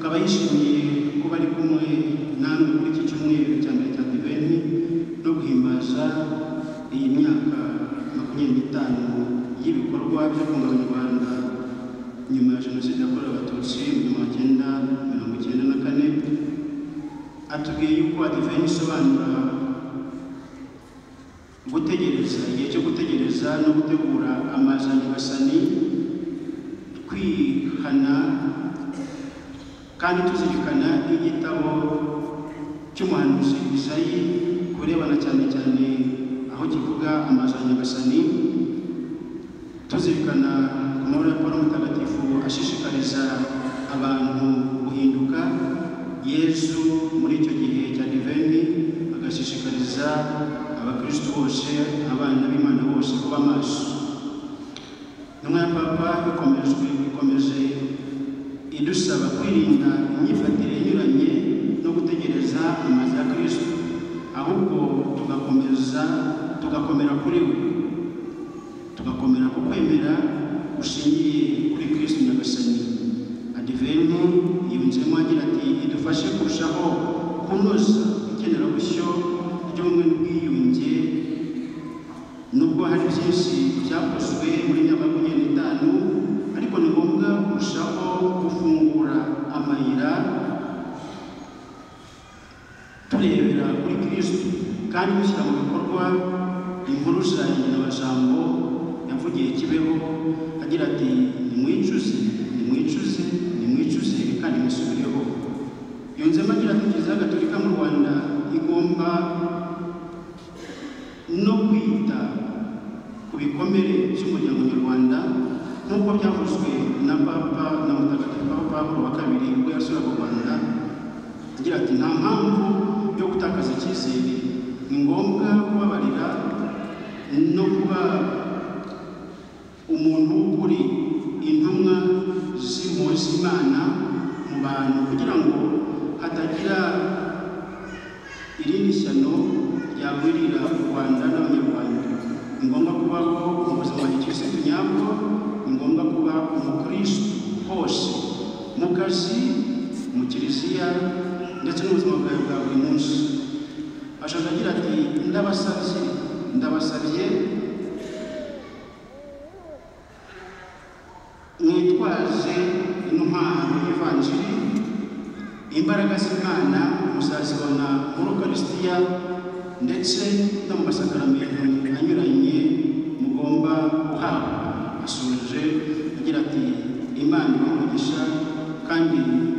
abayishimiye ko bari kumwe namwe kuri iki cyumweru cya mbere cya adiventi no guhimbaza iyi myaka makumyabiri n'itanu y'ibikorwa byo kunga abanyarwanda nyuma ya jenoside yakorewe abatutsi mu gihumbi cyenda mirongo icyenda na kane atubwiye yuko adiventi isobanura gutegereza igihe cyo gutegereza no gutegura amazanyagasani twihana kandi tuzirikana igitabo cy'umuhanuzi Isayi kurebana cyane cyane aho kivuga amazanyagasani tuzirikana ku mabara ya Paulo mutagatifu ashishikariza abantu guhinduka yesu muri icyo gihe cya diveni agashishikariza abakristo bose abana b'imana bose kuba maso intumwa ya papa ikomejwe ikomeje idusaba kwirinda imyifatire inyuranye no gutegereza amazi ya kristo ahubwo tugakomeza tugakomera kuri we tugakomera ku kwemera gushingiye kuri kristo nyagasani adiventi yunzemo agira ati idufashe kurushaho kunoza ikenerabushyo ry'ubumwe n'ubwiyunge nubwo hari byinshi byakozwe muri makumyabiri n'itanu ariko ni ngombwa kurushaho gufungura amayira turebera kuri kristo kandi dushyira mu bikorwa inkuru za nyirabajambo yavugiye kibeho agira ati nimwicuze nimwicuze nimwicuze kandi musubireho yunzemo agira ati kiliziya gatolika mu rwanda igomba no kwita ku bikomere by'umuryango nyarwanda nk'uko byavuzwe na papa na mutagatifu aho pawulo wa kabiri ubwo yasuraga u rwanda agira ati nta mpamvu yo gutakaza icyizere ni ngombwa kubabarira no kuba umuntu uri intumwa z'impuzi imana mu bantu kugira ngo hatagira irindi shyano ryagwirira u rwanda n'abanyarwanda ni ngombwa kubaho mu buzima bw'igisitu nyabwo ni ngombwa kuba umukristo hose mu kazi mu kiliziya ndetse n'ubuzima bwawe bwa buri munsi ashaje agira ati ndabasabye ndabasabye mwitwaze intwaro y'ivanjiri imbaraga z'imana muzazibona muri ukarisitiya ndetse no mu masakaramentu anyuranye mugomba guhabwa asoje agira ati imana ibaha umugisha kandi